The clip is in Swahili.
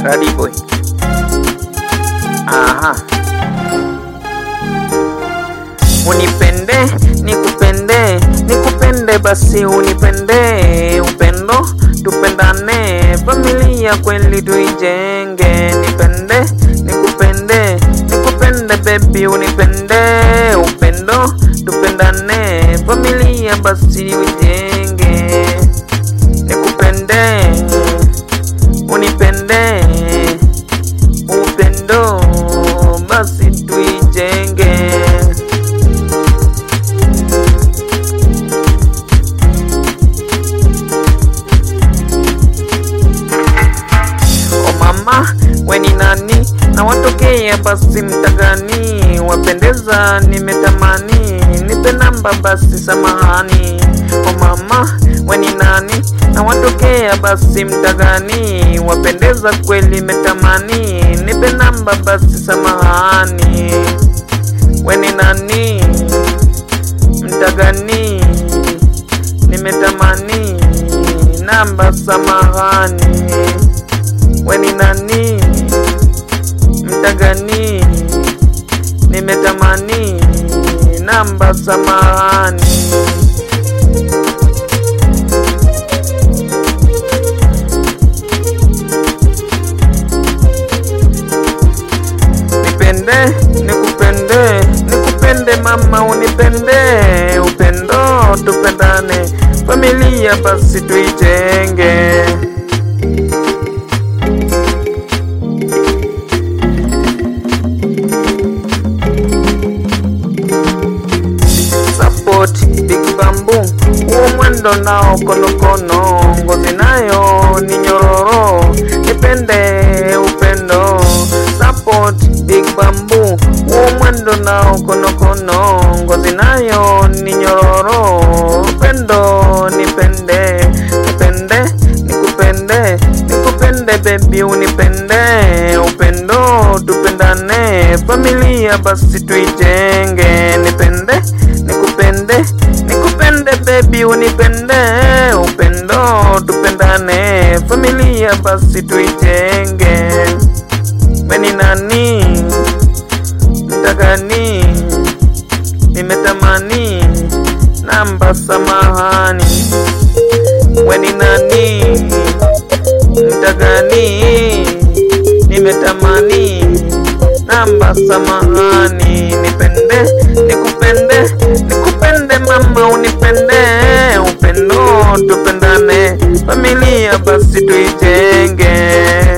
Radi boy. Aha. Unipende, nikupende, nikupende basi unipende, upendo tupendane, familia kweli tuijenge. Nipende, nikupende, nikupende baby unipende, upendo tupendane, familia basi uijenge. Nikupende, unipende, upendo basi tuijenge. O mama, we ni nani na watokea basi mtagani, wapendeza nimetamani, nipe namba basi samahani. O mama, we ni nani na watokea basi mtagani, wapendeza kweli metamani, nipe namba basi samahani. We ni nani mtagani, nimetamani namba samahani we ni nani mtagani nimetamani namba samahani nipende nikupende nikupende mama unipende upendo tupendane familia basi tuijenge support big bamboo huo mwendo nao konokono ngozi nayo ni nyororo nipende upendo support big bamboo huo mwendo nao konokono ngozi nayo ni nyororo upendo nipende nipende nikupende nikupende bebi unipende upendo tupendane familia basi tuijenge nipende nikupende nikupende bebi unipende upendo tupendane familia basi tuijenge weni nani mtagani nimetamani namba samahani weni nani mtagani nimetamani namba samahani nipende nikupende nikupende mama unipende upendo tupendane familia basi tuijenge